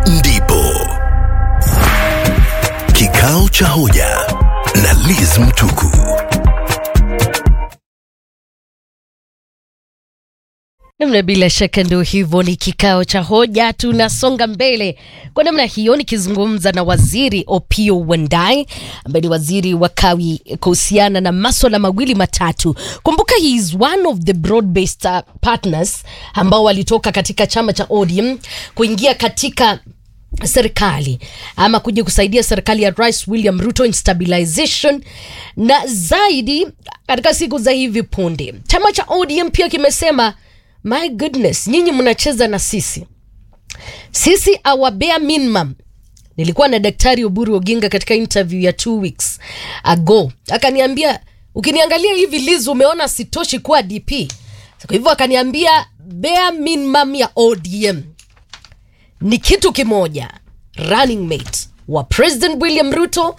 ndipo kikao cha hoja na Liz Mtuku. Namna bila shaka ndio hivyo, ni kikao cha hoja. Tunasonga mbele kwa namna hiyo, nikizungumza na waziri Opiyo Wandayi ambaye ni waziri wa kawi kuhusiana na maswala mawili matatu. Kumbuka he is one of the broad based uh, partners ambao walitoka katika chama cha ODM kuingia katika serikali ama kuja kusaidia serikali ya Rais William Ruto in stabilization, na zaidi katika siku za hivi punde chama cha ODM pia kimesema my goodness, nyinyi mnacheza na sisi, sisi our bare minimum. Nilikuwa na Daktari Oburu Oginga katika interview ya two weeks ago, akaniambia ukiniangalia hivi Liz, umeona sitoshi kuwa DP. Kwa hivyo akaniambia bare minimum ya ODM ni kitu kimoja, running mate wa President William Ruto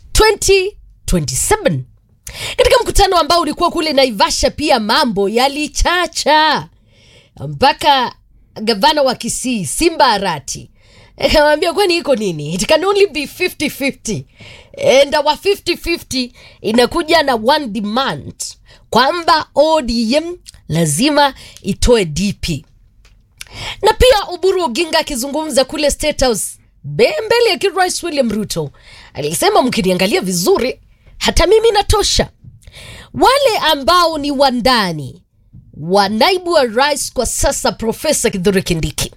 2027. Katika mkutano ambao ulikuwa kule Naivasha, pia mambo yalichacha mpaka gavana wa Kisii Simba Arati akamwambia kwani iko nini? It can only be 50-50 and our 50-50 inakuja na one demand kwamba ODM lazima itoe DP na pia Oburu Oginga akizungumza kule State House be- mbele ya kirais William Ruto alisema, mkiniangalia vizuri, hata mimi natosha. Wale ambao ni wandani wa naibu wa rais kwa sasa, Profesa Kithure Kindiki,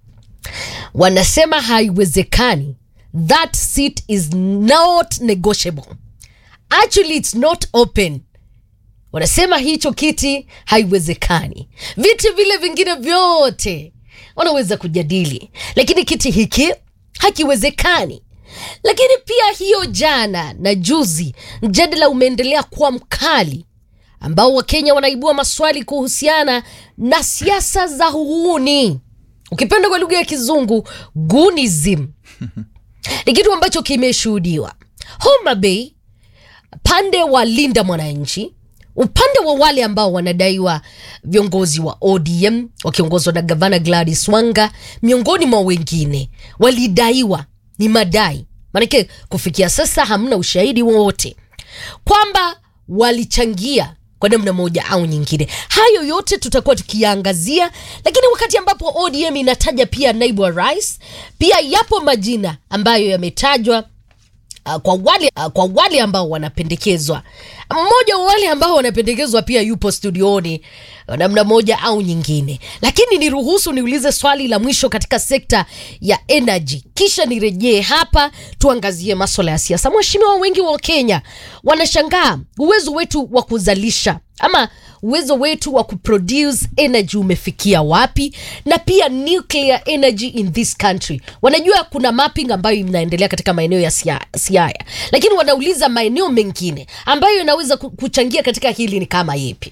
wanasema haiwezekani, that seat is not negotiable, actually it's not open wanasema hicho kiti haiwezekani. Viti vile vingine vyote wanaweza kujadili, lakini kiti hiki hakiwezekani. Lakini pia hiyo jana na juzi, mjadala umeendelea kuwa mkali, ambao Wakenya wanaibua maswali kuhusiana na siasa za uhuni, ukipenda kwa lugha ya Kizungu gunism. Ni kitu ambacho kimeshuhudiwa Homa Bay, pande wa Linda Mwananchi upande wa wale ambao wanadaiwa viongozi wa ODM wakiongozwa na gavana Gladys Wanga, miongoni mwa wengine walidaiwa, ni madai, maanake kufikia sasa hamna ushahidi wowote kwamba walichangia kwa namna moja au nyingine. Hayo yote tutakuwa tukiyaangazia, lakini wakati ambapo ODM inataja pia naibu wa rais, pia yapo majina ambayo yametajwa Uh, kwa wale uh, kwa wale ambao wanapendekezwa. Mmoja wa wale ambao wanapendekezwa pia yupo studioni namna moja au nyingine, lakini niruhusu niulize swali la mwisho katika sekta ya energy, kisha nirejee hapa tuangazie maswala ya siasa. Mheshimiwa, wengi wa Kenya wanashangaa uwezo wetu wa kuzalisha ama uwezo wetu wa kuproduce energy umefikia wapi, na pia nuclear energy in this country. Wanajua kuna mapping ambayo inaendelea katika maeneo ya Sia- Siaya, lakini wanauliza maeneo mengine ambayo yanaweza ku- kuchangia katika hili ni kama yepi?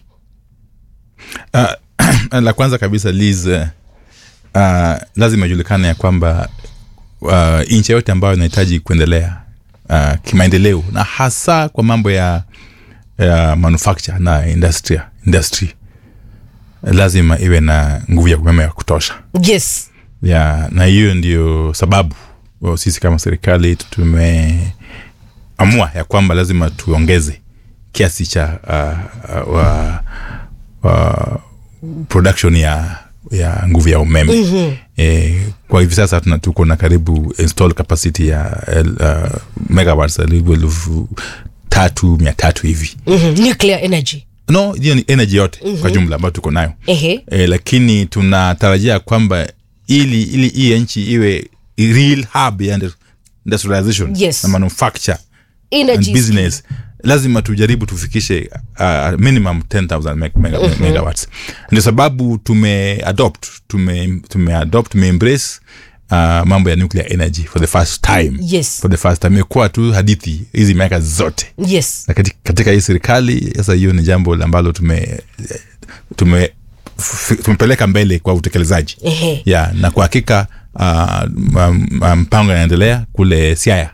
Uh, la kwanza kabisa Liz, uh, lazima ijulikane ya kwamba uh, nchi yote ambayo inahitaji kuendelea uh, kimaendeleo na hasa kwa mambo ya, ya manufacture na industry, industry lazima iwe na nguvu ya umeme ya kutosha Yes. ya, na hiyo ndio sababu wa sisi kama serikali tumeamua ya kwamba lazima tuongeze kiasi cha uh, uh, wa, wa production ya ya nguvu ya umeme mm-hmm. e, kwa hivi sasa tuna tuko na karibu install capacity ya uh, megawatts karibu elfu tatu mia tatu hivi Mhm. Nuclear energy. no hiyo ni energy yote mm-hmm. kwa jumla ambayo tuko nayo Ehe. e, lakini tunatarajia kwamba ili ili hii nchi iwe real hub ya indu- industrialization Yes. na manufacture Energy and business lazima tujaribu tufikishe uh, minimum 10000 meg- mega, uh-huh. megawatts ndio sababu tume adopt tume, tume adopt tume embrace uh, mambo ya nuclear energy for the first time Yes. for the first time imekuwa tu hadithi hizi miaka zote Yes. na katika, katika hii serikali sasa hiyo ni jambo ambalo tume tume f- tumepeleka mbele kwa utekelezaji Ehe. ya na kwa hakika uh, m- m- mpango yanaendelea kule siaya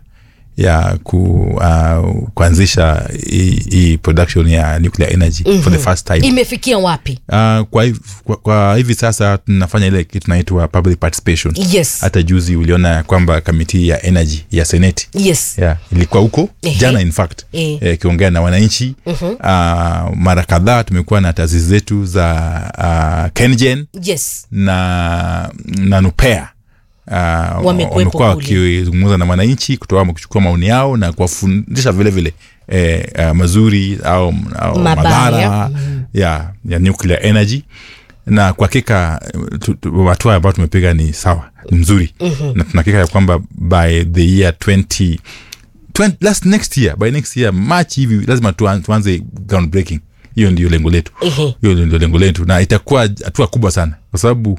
ya ku, uh, kuanzisha hii hii production ya nuclear energy mm-hmm. for the first time imefikia wapi Uh, kwa, hiv- kwa, kwa hivi sasa tunafanya ile kitu tunaitwa public participation yes hata juzi uliona ya kwamba kamiti ya energy ya seneti yes yeah, ilikuwa huko Ehe. jana in fact Eh. eh, ikiongea na wananchi uh-huh. uh, mara kadhaa tumekuwa na taasisi zetu za uh, kengen yes na na nupea Uh, Wamekuwepo wamekuwa kule. wakizungumza na wananchi kutoa kuchukua maoni yao na kuwafundisha vile vile eh, uh, mazuri au, au Mabaya. madhara ya, ya nuclear energy na kwa hakika tu- tu- hatua ambayo tumepiga ni sawa ni mzuri mm-hmm. na tunahakika ya kwamba by the year 20, 20 last next year by next year march hivi lazima tuan- tuanze ground breaking hiyo ndio lengo letu Ehe. hiyo ndio lengo letu na itakuwa hatua kubwa sana kwa sababu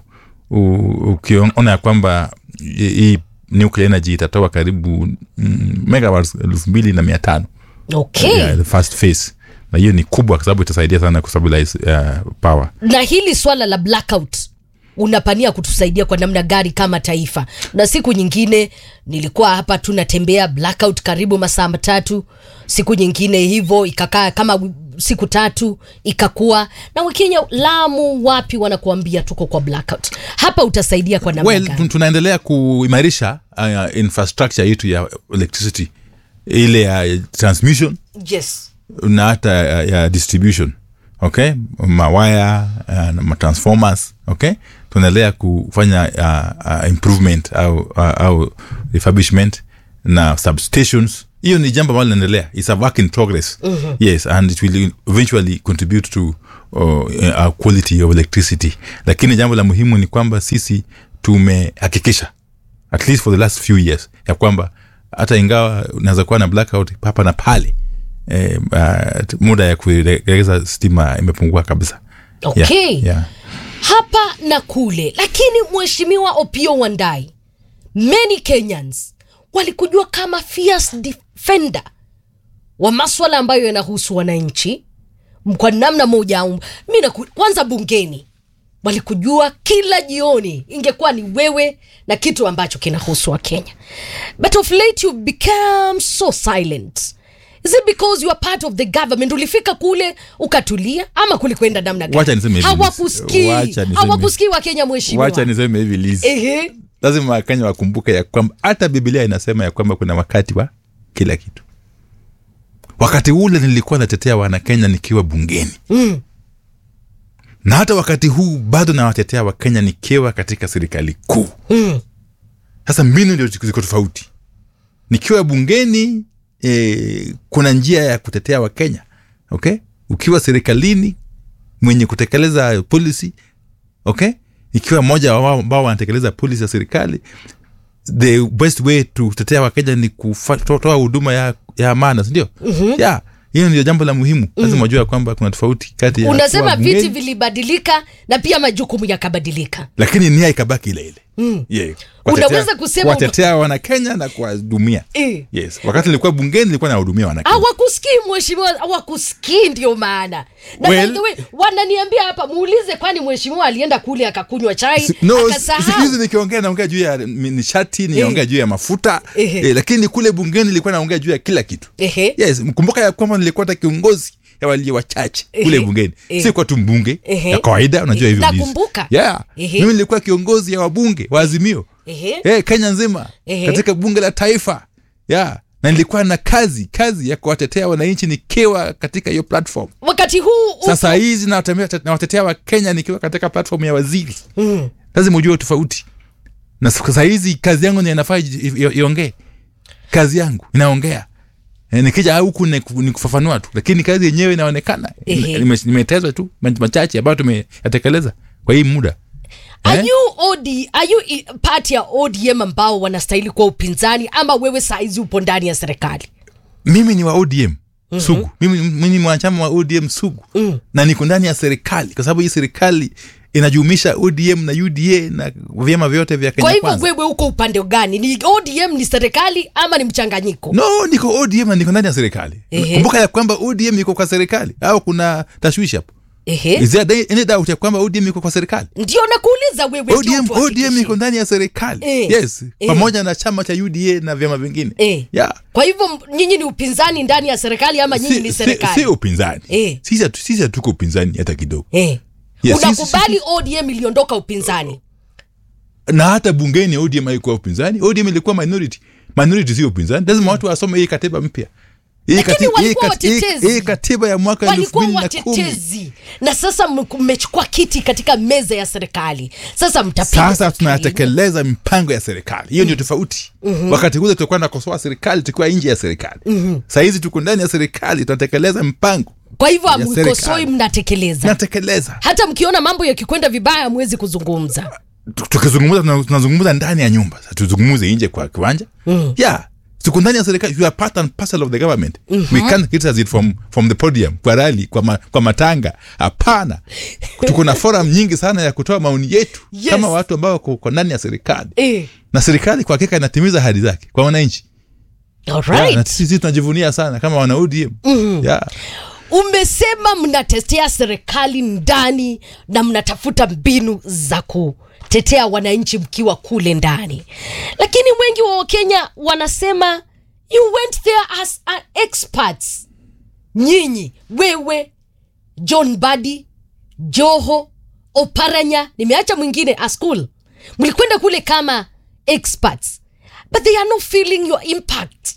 u- ukiona ya kwamba hii hii nuclear energy itatoa karibu mm, megawatts elfu mbili na mia tano okay yeah, the first phase na hiyo ni kubwa kwa sababu itasaidia sana kustabilize uh, power na hili swala la blackout unapania kutusaidia kwa namna gani kama taifa na siku nyingine nilikuwa hapa tunatembea blackout karibu masaa matatu siku nyingine hivyo ikakaa kama wi- siku tatu ikakuwa na wakenya lamu wapi wanakuambia tuko kwa blackout hapa utasaidia kwa namna well gani tun- tunaendelea kuimarisha uh, infrastructure yetu ya electricity ile ya transmission yes na hata ya, ya distribution okay mawaya uh, na matransformers okay tunaendelea kufanya uh, uh, improvement au, uh, au refurbishment na substations hiyo ni jambo ambalo linaendelea its a work in progress mm-hmm. yes and it will eventually contribute to uh, uh, quality of electricity lakini jambo la muhimu ni kwamba sisi tumehakikisha at least for the last few years ya kwamba hata ingawa unaweza kuwa na blackout hapa na pale eh, uh, muda ya kuregeza stima imepungua kabisa okay yeah, yeah. hapa na kule lakini mheshimiwa opio wandai many kenyans walikujua kama fierce defender wa maswala ambayo yanahusu wananchi m- kwa namna moja au mi naku- kwanza bungeni walikujua kila jioni ingekuwa ni wewe na kitu ambacho kinahusu wa kenya but of late you become so silent is it because you are part of the government ulifika kule ukatulia ama kulikwenda namna gani? Wacha niseme hivi, Liz. hawakusikii Wacha niseme- hawakusikii wakenya mheshimiwa wacha niseme hivi Liz. Ehe. lazima wakenya wakumbuke ya kwamba hata biblia inasema ya kwamba kuna wakati wa kila kitu wakati ule nilikuwa natetea wanakenya nikiwa bungeni Mm. na hata wakati huu bado nawatetea wakenya nikiwa katika serikali kuu Mm. sasa mbinu ndio ziko tofauti nikiwa bungeni e, kuna njia ya kutetea wakenya okay ukiwa serikalini mwenye kutekeleza policy okay ikiwa mmoja wao ambao wanatekeleza policy ya serikali the best way to kutetea wakenya ni kutoa huduma ya, ya amana sindio mm-hmm. yeah hiyo ndio jambo la muhimu lazima wajua kwamba kuna tofauti kati ya unasema kuwa viti bungeni, vilibadilika na pia majukumu yakabadilika lakini nia ikabaki ile ile mm. yeah. Unaweza kusema- kuwatetea wanakenya na kuwahudumia Eh. yes wakati nilikuwa bungeni nilikuwa nawahudumia wanakenya hawakusikii mheshimiwa hawakusikii ndio maana na Well- by the way, wananiambia hapa muulize kwani mheshimiwa alienda kule akakunywa chai Si- no siku hizi akasahau nikiongea naongea juu ya mi- nishati niongea juu ya mafuta Ehe. eh, lakini kule bungeni nilikuwa naongea juu ya kila kitu Ehe. yes mkumbuka ya kwamba nilikuwa hata kiongozi ya walio wachache kule Ehe. bungeni Ehe. si kwa tu mbunge Ehe. ya kawaida unajua hivyo Liz. Nakumbuka. yeah. Ehe. mimi nilikuwa kiongozi ya wabunge wa azimio Ehe. eh, kenya nzima Ehe. katika bunge la taifa yeah. na nilikuwa na kazi kazi ya kuwatetea wananchi nikiwa katika hiyo platform wakati huu uko- sasa hizi nawatemea- nawatetea wakenya nikiwa katika platform ya waziri Mm. lazima ujue tofauti na sasa hizi kazi yangu ni inafaa iji- i- iongee kazi yangu inaongea Eh, nikija huku ni ku- ni kufafanua tu lakini kazi yenyewe inaonekana Ehe. Nime- nimetezwa tu ma- machache ambayo tumeyatekeleza kwa hii muda Are Eh? you OD, are you i- part ya ODM ambao wanastahili kuwa upinzani ama wewe saizi upo ndani ya serikali? mimi ni wa odm sugu mimi, mimi ni mwanachama wa odm sugu Mm. na niko ndani ya serikali kwa sababu hii serikali inajumuisha odm na uda na vyama vyote vya kenya Kwa hivyo kwanza wewe uko upande gani? Ni ODM ni serikali ama ni mchanganyiko? no niko odm na niko ndani ya serikali Ehe. kumbuka ya kwamba odm iko kwa serikali au kuna tashwishi hapo Ehe. is there any doubt ya kwamba odm iko kwa serikali ndio nakuuliza wewe ODM, ndio tuhakikishie. ODM iko ndani ya serikali Eh, yes eh. pamoja na chama cha uda na vyama vingine Eh. yeah. kwa hivyo m- nyinyi ni upinzani ndani ya serikali ama nyinyi ni si, si, serikali si upinzani Eh. sisi hatu- sisi hatuko upinzani hata kidogo eh. Yes, unakubali odm iliondoka upinzani na hata bungeni odm haikuwa upinzani odm ilikuwa minority minority sio upinzani lazima watu wasome hii katiba mpya Hii Lakini kati- hii walikuwa kati- hii- watetezi. hii katiba ya mwaka elfu walikuwa mbili na kumi watetezi na sasa m- mmechukua kiti katika meza ya serikali sasa mtapiga sasa serikali. tunatekeleza mipango ya serikali hiyo ndio tofauti wakati ule tulikuwa nakosoa serikali tukiwa nje ya serikali sahizi tuko ndani ya serikali tunatekeleza mpango kwa hivyo ya amkosoi serikali. mnatekeleza tunatekeleza hata mkiona mambo yakikwenda vibaya hamwezi kuzungumza Tu- tukizungumza tuna- tunazungumza ndani ya nyumba Sasa tuzungumze nje kwa kiwanja mm. yeah tuko ndani ya serikali you are part and parcel of the government mm-hmm. we can't criticize it from, from the podium kwa rali kwa, ma, kwa matanga hapana tuko na forum nyingi sana ya kutoa maoni yetu Yes. kama watu ambao wako wako ndani ya serikali eh. na serikali kwa hakika inatimiza ahadi zake kwa wananchi yeah, na Alright. sisi tunajivunia sana kama wana ODM mm-hmm. yeah. umesema mnatetea serikali ndani na mnatafuta mbinu za kutetea wananchi mkiwa kule ndani lakini wengi wa wakenya wanasema you went there as a experts nyinyi wewe john badi joho oparanya nimeacha mwingine askul mlikwenda kule kama experts but they are not feeling your impact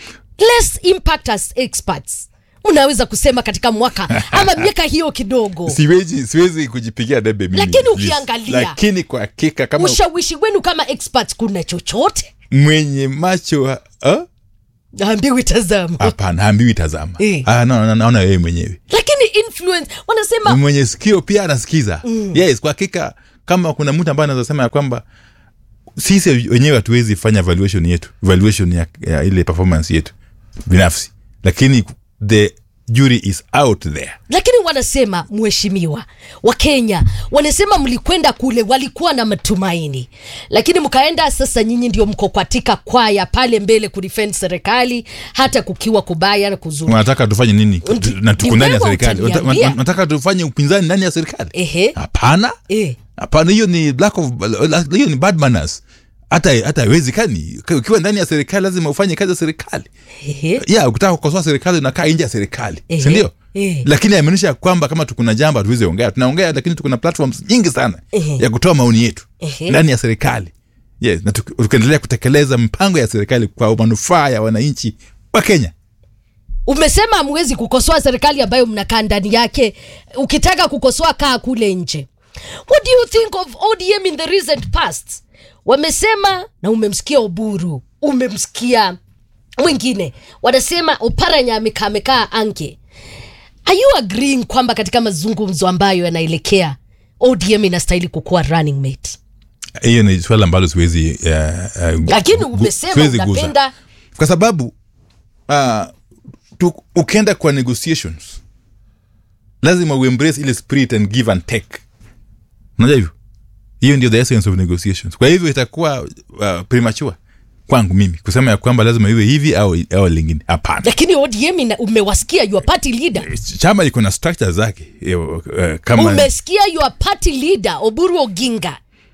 less impact as experts unaweza kusema katika mwaka ama miaka hiyo kidogo siwezi siwezi kujipigia debe mimi Lakini please. ukiangalia- lakini kwa hakika kama ushawishi wenu kama experts kuna chochote mwenye macho ha- ha? ambiwi tazama hapana haambiwi tazama Eh. Ah, no, no, naona wewe mwenyewe lakini influence wanasema mwenye sikio pia anasikiza yes kwa hakika kama kuna mtu ambaye anaweza sema ya kwamba sisi wenyewe hatuwezi fanya valuation yetu valuation ya, ya ile performance yetu binafsi lakini the jury is out there lakini wanasema mheshimiwa wakenya wanasema mlikwenda kule walikuwa na matumaini lakini mkaenda sasa nyinyi ndio mko katika kwaya pale mbele kudefend serikali hata kukiwa kubaya na kuzuri wanataka tufanye nini Ndi- na tuko ni ndani ya wewe serikali Wanata- utaniambia. wanataka tufanye upinzani ndani ya serikali Ehe. hapana eh. hapana hiyo ni lack of hiyo ni bad manners hata hata haiwezekani ukiwa ndani ya serikali lazima ufanye kazi ya serikali Ehe. ya ukitaka kukosoa serikali unakaa nje ya serikali Ehe. sindio Ehe. lakini amaanisha kwamba kama tukuna jambo hatuwezi ongea tunaongea lakini tukuna platforms nyingi sana Ehe. ya kutoa maoni yetu Ehe. ndani ya serikali yes na tuki- tukiendelea kutekeleza mpango ya serikali kwa manufaa ya wananchi wa kenya umesema hamwezi kukosoa serikali ambayo mnakaa ndani yake ukitaka kukosoa kaa kule nje what do you think of odm in the recent past wamesema na umemsikia oburu umemsikia mwingine wanasema oparanya amekaa amekaa ange are you agreeing kwamba katika mazungumzo ambayo yanaelekea odm inastahili kukuwa running mate hiyo ni swala ambalo siwezi uh, uh, lakini gu- umesema siwezi guza. unapenda kwa sababu uh, tu, ukienda kwa negotiations lazima uembrace ile spirit and give and take unajua hivyo hiyo ndio the essence of negotiations kwa hivyo itakuwa uh, premature kwangu mimi kusema ya kwamba lazima iwe hivi au, au lingine hapana lakini odm ina, umewasikia your party leader chama iko na structure zake eh, uh, kama umesikia your party leader oburu oginga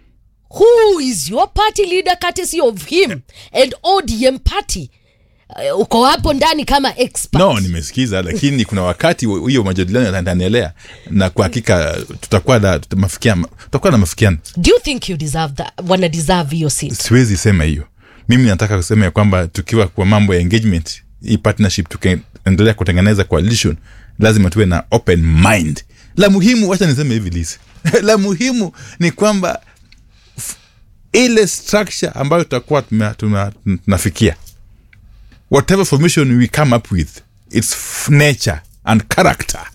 who is your party leader courtesy of him and odm party uh, uko hapo ndani kama expert no nimesikiza lakini kuna wakati hu- hiyo majadiliano yataendelea na kwa hakika tutakuwa na tutamafikiana- tutakuwa na mafikiano do you think you deserve that wana deserve hiyo seat siwezi sema hiyo mimi nataka kusema ya kwamba tukiwa kwa mambo ya engagement hii partnership tukiendelea kutengeneza coalition lazima tuwe na open mind la muhimu wacha niseme hivi lisi la muhimu ni kwamba f- ile structure ambayo tutakuwa tuna- tuna- tunafikia whatever formation we come up with its f- nature and character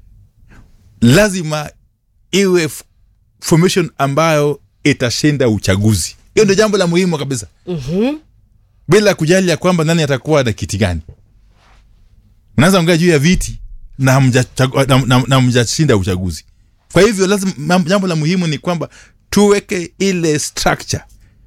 lazima iwe f- formation ambayo itashinda uchaguzi hiyo ndio jambo la muhimu kabisa mm-hmm. bila kujali ya kwamba nani atakuwa na kiti gani unaweza ongea juu ya viti na hamjachagu- na- na- na hamjashinda uchaguzi kwa hivyo lazima mam- jambo la muhimu ni kwamba tuweke ile structure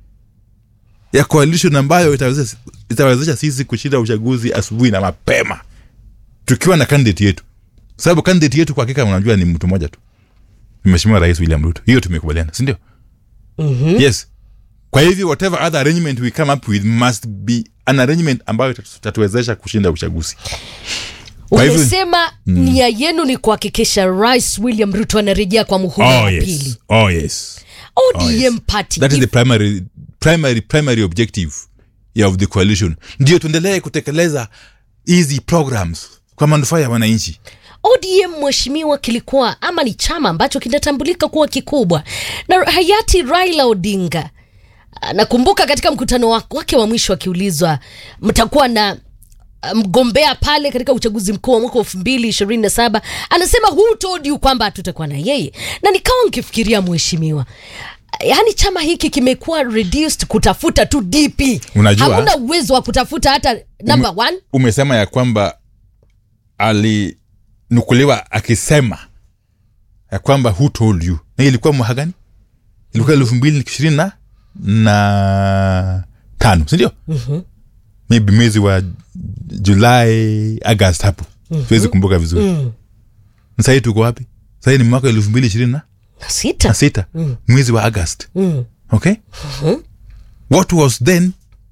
ya coalition ambayo itawezesha itawezesha sisi kushinda uchaguzi asubuhi na mapema tukiwa na candidate yetu sababu candidate yetu kwa hakika unajua ni mtu mmoja tu mheshimiwa rais william ruto hiyo tumekubaliana sindio mm-hmm. yes kwa hivyo whatever other arrangement we come up with must be an arrangement ambayo itatu- itatuwezesha kushinda uchaguzi Kwa hivyo- umesema nia yenu ni kuhakikisha rais william ruto anarejea kwa muhula oh wa yes pili oh yes odm yes. party that is if- the primary primary primary objective ya of the coalition ndio tuendelee kutekeleza hizi programs kwa manufaa ya wananchi odm mheshimiwa kilikuwa ama ni chama ambacho kinatambulika kuwa kikubwa na hayati raila odinga ah, nakumbuka katika mkutano wa- wake wa mwisho akiulizwa mtakuwa na ah, mgombea pale katika uchaguzi mkuu wa mwaka elfu mbili ishirini na saba anasema who told you kwamba hatutakuwa na yeye na nikawa nkifikiria mheshimiwa yaani chama hiki kimekuwa reduced kutafuta tu dp Unajua- hamuna uwezo wa kutafuta hata number one umesema ya kwamba alinukuliwa akisema ya kwamba who told you na ilikuwa mwaka gani ilikuwa elfu mbili ishirini na na tano sindio mm-hmm. maybe mwezi wa julai agast hapo mm-hmm. siwezi kumbuka vizuri mm. sahii tuko wapi sahii ni mwaka elfu mbili ishirini na sita na sita mm. mwezi wa agast mm. okay what was then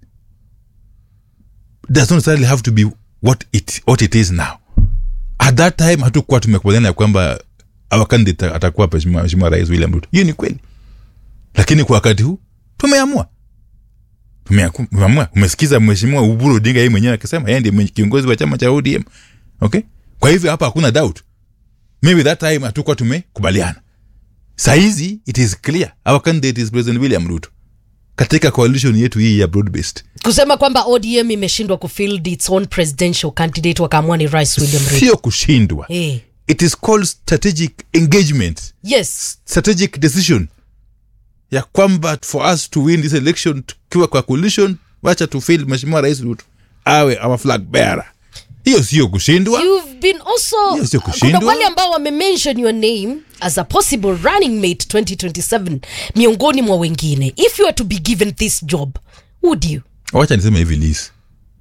does not necessarily have to be what it, what it is now at that time hatukuwa tumekubaliana ya kwamba our candidate atakuwa mheshimiwa mheshimiwa rais william ruto hiyo ni kweli lakini kwa wakati huu tumeamua Tumeaku- tumeamua umesikiza mheshimiwa uburu odinga yeye mwenyewe akisema yeye ndiye mwenye- kiongozi wa chama cha odm okay kwa hivyo hapa hakuna doubt maybe that time hatukuwa tumekubaliana sahizi it is clear our candidate is president william ruto katika coalition yetu hii ya broad based kusema kwamba odm imeshindwa kufield its own presidential candidate wakaamua ni rais william ruto sio kushindwa eh. it is called strategic engagement yes strategic decision ya kwamba for us to win this election tukiwa kwa coalition wacha tufil mheshimiwa rais ruto awe our flag bearer hiyo sio kushindwa you've been also Hiyo sio kuna kushindwa. wale ambao wamemention your name as a possible running mate 2027 miongoni mwa wengine if you are to be given this job would you wacha niseme hivi lis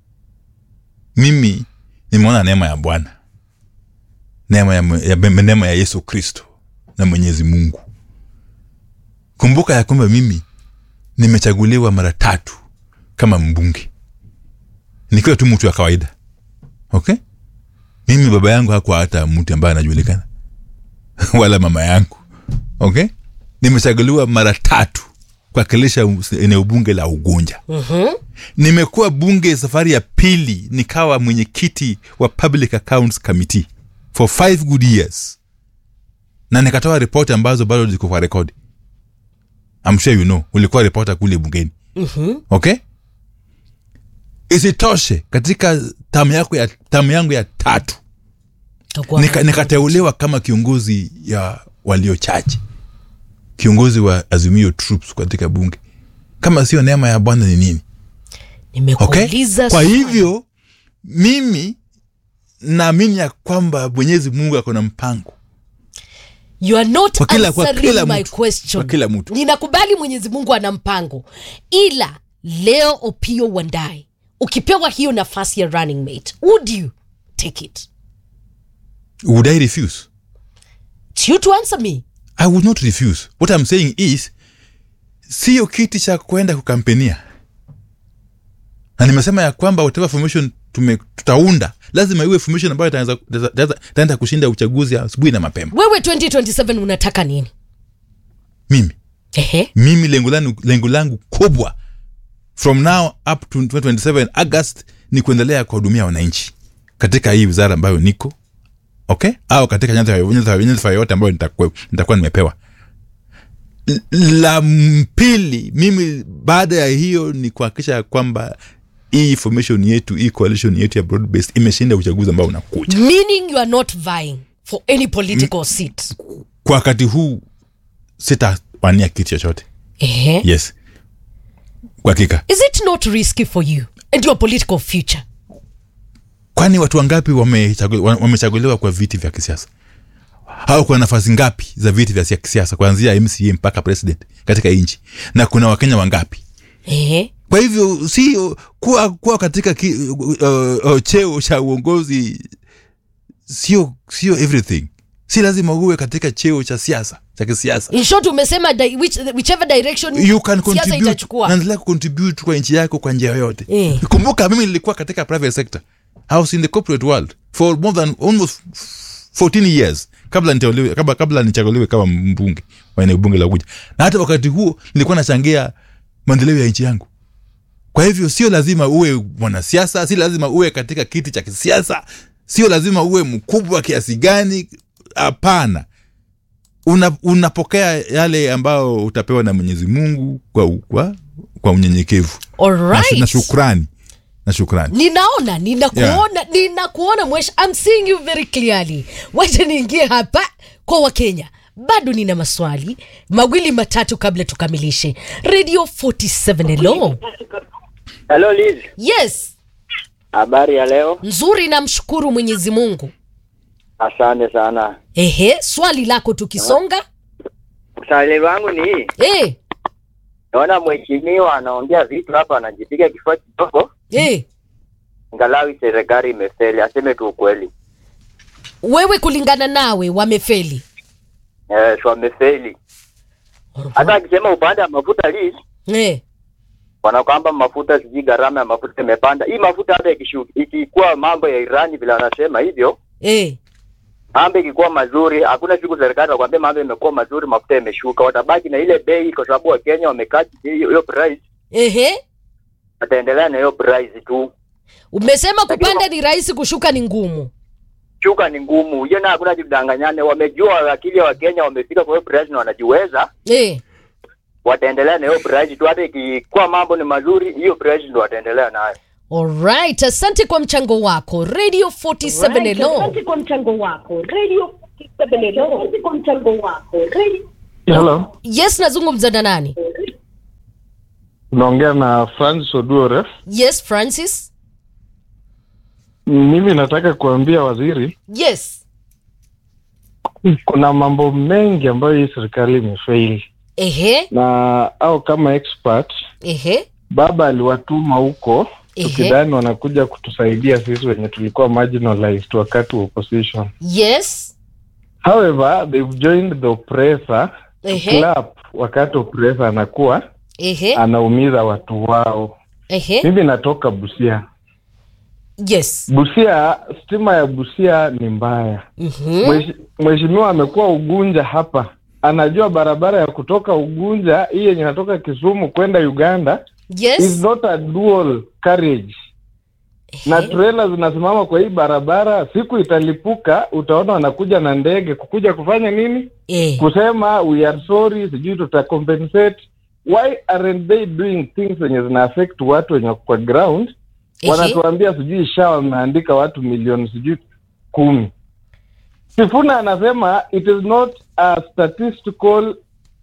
mimi nimeona neema ya bwana neema ya, ya, neema ya yesu kristo na mwenyezi mungu kumbuka ya kwamba mimi nimechaguliwa mara tatu kama mbunge nikiwa tu mtu wa kawaida okay mimi baba yangu hakuwa hata mtu ambaye anajulikana wala mama yangu okay nimechaguliwa mara tatu kuwakilisha eneo bunge la ugunja nimekuwa bunge safari ya pili nikawa mwenyekiti wa public accounts committee for five good years na nikatoa ripoti ambazo bado ziko kwa rekodi I'm sure you know ulikuwa ripota kule bungeni mm-hmm. okay isitoshe katika tamu yako ya tamu yangu ya tatu Utakuwa- nika, nikateuliwa kama kiongozi ya walio chache kiongozi wa azimio troops katika bunge kama sio neema ya bwana ni nini okay? nimekuuliza kwa swali. hivyo mimi naamini ya kwamba mwenyezi mungu ako na mpango you are not Kwa kila- kwa answering kila my mtu. question Kwa kila mtu. ninakubali mwenyezi mungu ana mpango ila leo opio wandai ukipewa hiyo nafasi ya running mate would you take it would i refuse It's you to answer me i would not refuse what i'm saying is sio kiti cha kwenda kukampenia na nimesema ya kwamba whatever formation tume, tutaunda lazima iwe formation ambayo itaanza- itaanza- itaenda kushinda uchaguzi asubuhi na mapema wewe 2027 unataka nini mimi ehe mimi lengo langu, lengo langu kubwa from now up to 2027 august ni kuendelea kuwahudumia wananchi katika hii wizara ambayo niko okay au katika nyadhifa nyadhifa- nyadhifa yoyote ambayo nitakuwa nitakuwa nimepewa L- la pili mimi baada ya hiyo ni kuhakikisha ya kwamba hii formation yetu hii coalition yetu ya broad based imeshinda uchaguzi ambao unakuja meaning you are not vying for any political seat kwa wakati huu sitawania kitu chochote ehe yes kwa hakika is it not risky for you and your political future kwani watu wangapi wamechagu- wa- wamechaguliwa kwa viti vya kisiasa au kuna nafasi ngapi za viti vya sia- kisiasa kuanzia mca mpaka president katika nchi na kuna wakenya wangapi ehe kwa hivyo sio kuwa, kuwa katika ki, uh, uh, cheo cha uongozi sio sio everything si lazima uwe katika cheo cha siasa cha kisiasa in short umesema di, which, whichever direction you can siasa contribute itachukua naendelea kucontribute kwa nchi yako kwa njia yoyote Eh. kumbuka mimi nilikuwa katika private sector I was in the corporate world for more than almost 14 years kabla niteuliwe kabla, kabla nichaguliwe kama mbunge wa eneo bunge la Unguja na hata wakati huo nilikuwa nachangia maendeleo ya nchi yangu kwa hivyo sio lazima uwe mwanasiasa si lazima uwe katika kiti cha kisiasa sio lazima uwe mkubwa kiasi gani hapana una, unapokea yale ambayo utapewa na mwenyezi mungu kwa, kwa, kwa unyenyekevu na, Alright. na shukrani na shukrani ninaona ninakuona ninakuona mwesh I'm seeing you very clearly wacha niingie hapa kwa wakenya bado nina maswali mawili matatu kabla tukamilishe radio 47 hello Hello Liz, yes habari ya leo? nzuri namshukuru mwenyezi mungu Asante sana. ehe swali lako tukisonga Swali wangu ni hii, eh, naona mheshimiwa anaongea vitu hapa, anajipiga kifua kidogo, eh. ngalawi serikali imefeli. Aseme tu ukweli, wewe kulingana nawe wamefeli eh, so wamefeli. Hata akisema upande wa mafuta Liz, eh. wana kwamba mafuta sijui gharama ya mafuta imepanda. Hii mafuta hata ikishu- ikikuwa mambo ya Irani vile wanasema hivyo, Eh. mambo ikikuwa mazuri, hakuna siku serikali wakwambia mambo imekuwa mazuri, mafuta imeshuka. Watabaki na ile bei, kwa sababu Wakenya wamekaa hiyo hiyo price, Ehe. wataendelea na hiyo price tu. umesema kupanda ni rahisi kushuka ni ngumu shuka ni ngumu hiyo, na hakuna jidanganyane. Wamejua akili ya Wakenya wamefika kwa hiyo price na wanajiweza, eh. wataendelea na hiyo price tu. Hata ikikuwa mambo ni mazuri, hiyo price ndo wataendelea nayo. Alright, asante kwa mchango wako radio 47 hello Asante kwa mchango wako radio 47 hello. Asante kwa mchango wako radio Hello, yes nazungumza na nani unaongea na Francis Oduore. yes francis Mimi nataka kuambia waziri, yes kuna mambo mengi ambayo hii serikali imefaili, ehe na au kama expert ehe baba aliwatuma huko Ehe. tukidhani wanakuja kutusaidia sisi wenye tulikuwa marginalized wakati wa opposition. yes However, they've joined the oppressor to Ehe. clap wakati oppressor anakuwa ehe anaumiza watu wao. ehe Mimi natoka Busia. yes Busia, stima ya Busia ni mbaya. Mhm. Mweshi- Mheshimiwa amekuwa Ugunja hapa, anajua barabara ya kutoka Ugunja hii yenye inatoka Kisumu kwenda Uganda is yes not a dual carriage, na Ehe. trela zinasimama kwa hii barabara. Siku italipuka, utaona wanakuja na ndege kukuja kufanya nini? eh. Kusema we are sorry, sijui tuta compensate. Why aren't they doing things zenye zina affect watu wenye wako kwa ground? Ehe. wanatuambia sijui sha wameandika watu milioni sijui kumi. Sifuna anasema it is not a statistical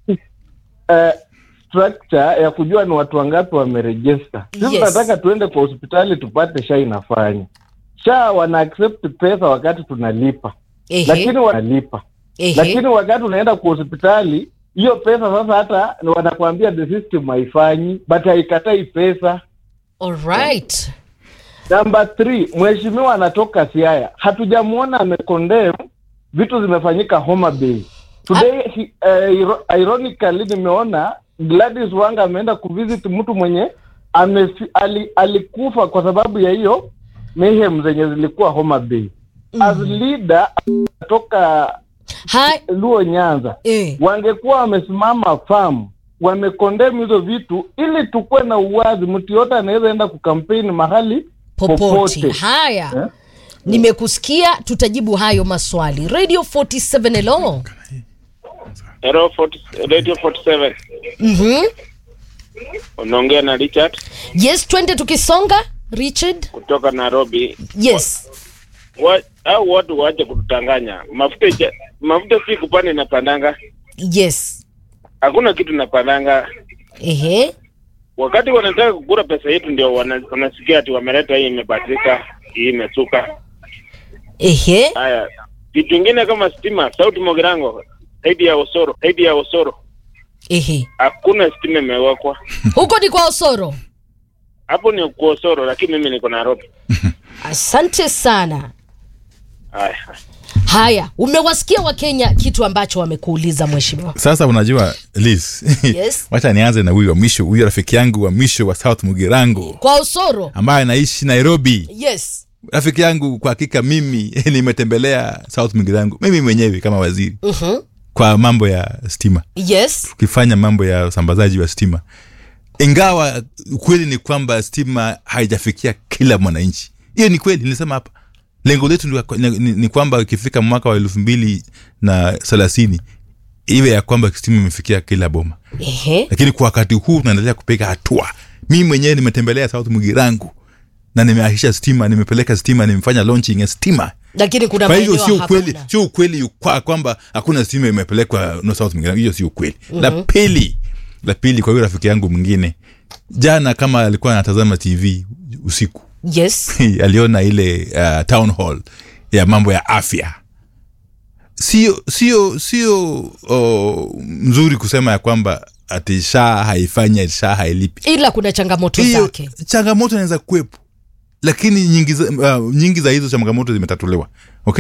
uh, structure ya kujua ni watu wangapi wamerejista. Sisi Yes. tunataka tuende kwa hospitali tupate sha inafanya. Sha wana accept pesa wakati tunalipa, Ehe. lakini wanalipa, Ehe. lakini wakati unaenda kwa hospitali hiyo pesa sasa hata wanakuambia the system haifanyi, but haikatai pesa. Alright. Namba three, mheshimiwa anatoka Siaya, hatujamwona amekondem vitu zimefanyika Homa Bay. Today he, uh, iro- ironically nimeona Gladys Wanga ameenda kuvisit mtu mwenye amefi, ali, alikufa kwa sababu ya hiyo mayhem zenye zilikuwa Homa Bay. As leader kutoka Hai. Luo Nyanza Eh. wangekuwa wamesimama farm wamekondemu hizo vitu ili tukuwe na uwazi, mtu yote anaweza enda kukampeni mahali popote popote. haya Eh? nimekusikia tutajibu hayo maswali radio 47 hello Hello, 40, Radio 47. Mhm. Unaongea na Richard yes twende tukisonga richard kutoka Nairobi. yes Wa, au watu waache kututanganya. Mafuta ija- mafuta si kupanda inapandanga. yes Hakuna kitu inapandanga. ehe Wakati wanataka kukura pesa yetu ndio wana, wanasikia ati wameleta hii imebadilika, hii imesuka. ehe Haya. Vitu vingine kama stima, sauti Mogirango, zaidi ya Osoro, zaidi ya Osoro. ehe Hakuna stima imewekwa. huko ni kwa osoro Hapo ni kwa Osoro lakini mimi niko Nairobi. asante sana haya haya umewasikia wakenya kitu ambacho wamekuuliza mheshimiwa sasa unajua Liz, Yes. wacha nianze na huyu wa mwisho huyu rafiki yangu wa mwisho wa south mugirango kwa osoro ambaye anaishi nairobi yes rafiki yangu kwa hakika mimi nimetembelea south mugirango mimi mwenyewe kama waziri Mhm. kwa mambo ya stima yes tukifanya mambo ya usambazaji wa stima ingawa ukweli ni kwamba stima haijafikia kila mwananchi hiyo ni kweli nilisema hapa lengo letu ni, ni, ni, ni kwamba ikifika mwaka wa elfu mbili na thelathini iwe ya kwamba stima imefikia kila boma Ehe. lakini kwa wakati huu tunaendelea kupiga hatua mimi mwenyewe nimetembelea south mugirangu na nimeahisha stima nimepeleka stima nimefanya launching ya stima lakini kuna kwa hivyo maeneo sio ukweli hakuna. sio ukweli kwa kwamba hakuna stima imepelekwa no south Mugirango. hiyo sio ukweli la pili la pili kwa hiyo rafiki yangu mwingine jana kama alikuwa anatazama tv usiku yes aliona ile uh, town hall ya mambo ya afya sio sio sio oh, mzuri kusema ya kwamba ati shaa haifanyi shaa hailipi ila kuna changamoto hiyo zake changamoto inaweza kuwepo lakini nyingi za, uh, nyingi za hizo changamoto zimetatuliwa okay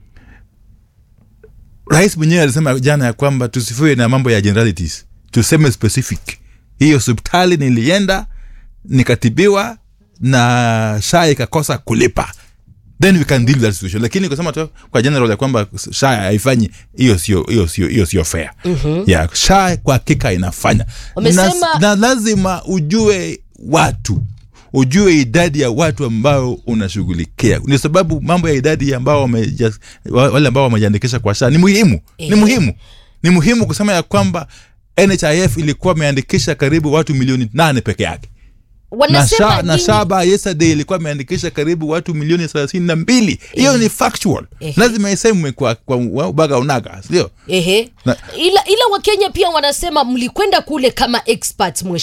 rais mwenyewe alisema jana ya kwamba tusifiwe na mambo ya generalities tuseme specific hii hospitali nilienda nikatibiwa na shaa ikakosa kulipa then we can deal with that situation lakini kusema tu kwa general ya kwamba shaa haifanyi hiyo sio hiyo sio hiyo sio fair mm-hmm. yeah, shaa kwa hakika inafanya Wamesema- na, na lazima ujue watu ujue idadi ya watu ambao unashughulikia ni sababu mambo ya idadi ambao wameja, wa- wale ambao wamejiandikisha kwa shaa ni muhimu Eh. ni muhimu ni muhimu kusema ya kwamba nhif ilikuwa imeandikisha karibu watu milioni nane peke yake na, wanasema sha, na nyinyi- shaba yesterday ilikuwa imeandikisha karibu watu milioni thelathini na mbili hiyo ni factual Eh. lazima isemwe kwa, kwa ubaga unaga sindio Ehe. Na- ila ila wakenya pia wanasema mlikwenda kule kama experts mheshimiwa